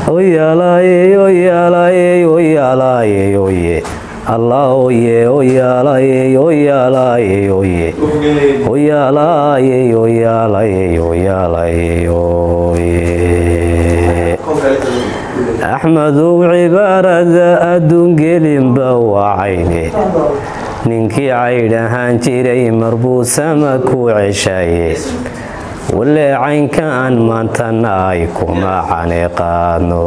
oyalaye oyalaye oyalaye oye allah oye oyalaye oyalaye oye oyalaye oyalaye oyalaye oye axmedow cibaarada adduungelinba wacayne ninkii caydh ahaan jiray marbuu sama ku ceshaye walee caynka aan maantana ay kuma caniqaano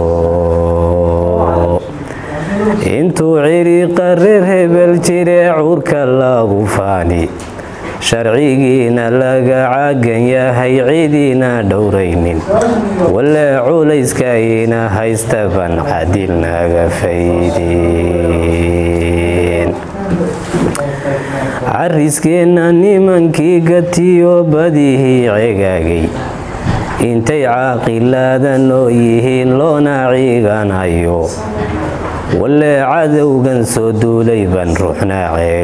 intuu ciriiqa reer hebel jiree cuurka lagu faani sharcigiina laga caagan yahay cidiina dhowraynin walee culayskayna haystaban cadil naga faydin cariskeenna nimankii gatiyo badihii cegaagay intay caaqilaadan oo yihiin loona ciiganayo walee cadowgan soo duulay ban ruuxna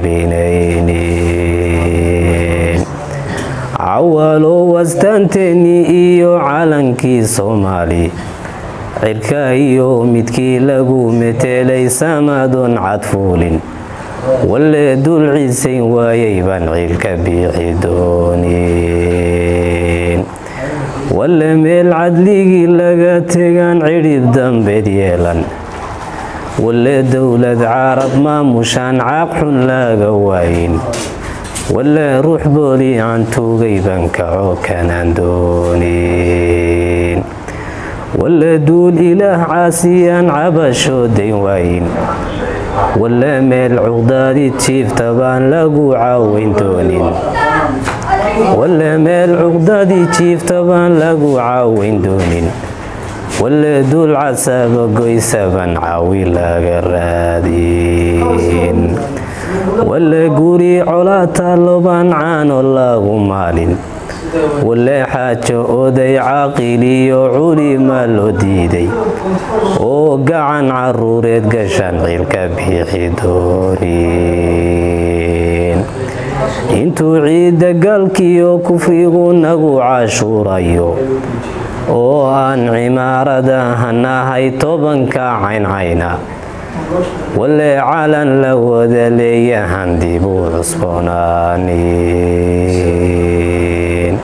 ceelinaynin cawalo wastaanteennii iyo calankii soomaali cirka iyo midkii lagu metelay samadoon cadfuulin walee dul ciisayn waayay baan ciilka biixi doonin walle meel cadligii laga tegaan cidhib dambeed yeelan walee dowlad carab maamushaan caaq xun laga waayin walee ruux booli aan tuugay baan kaco kanaan doonin walee duul ilaah caasiyaan cabashoo dayn waayin walee meel cuqdaadi jiifta baan lagu caawayn doonin walee meel cuqdaadii jiifta baan lagu caawayn doonin walee duul casaaba goysaban caawi laga raadin walee guri colaa taallobaan caano lagu maalin walee xaajo oday caaqiliyo culima loo diiday oo gacan caruureed gashaan ciilka biixi doonin intuu ciidda galkiyo kufrigu nagu cashuurayo oo aan cimaarada hanahay tobanka cayncayna walee calan la wada leeyahan dib u cusboonaanin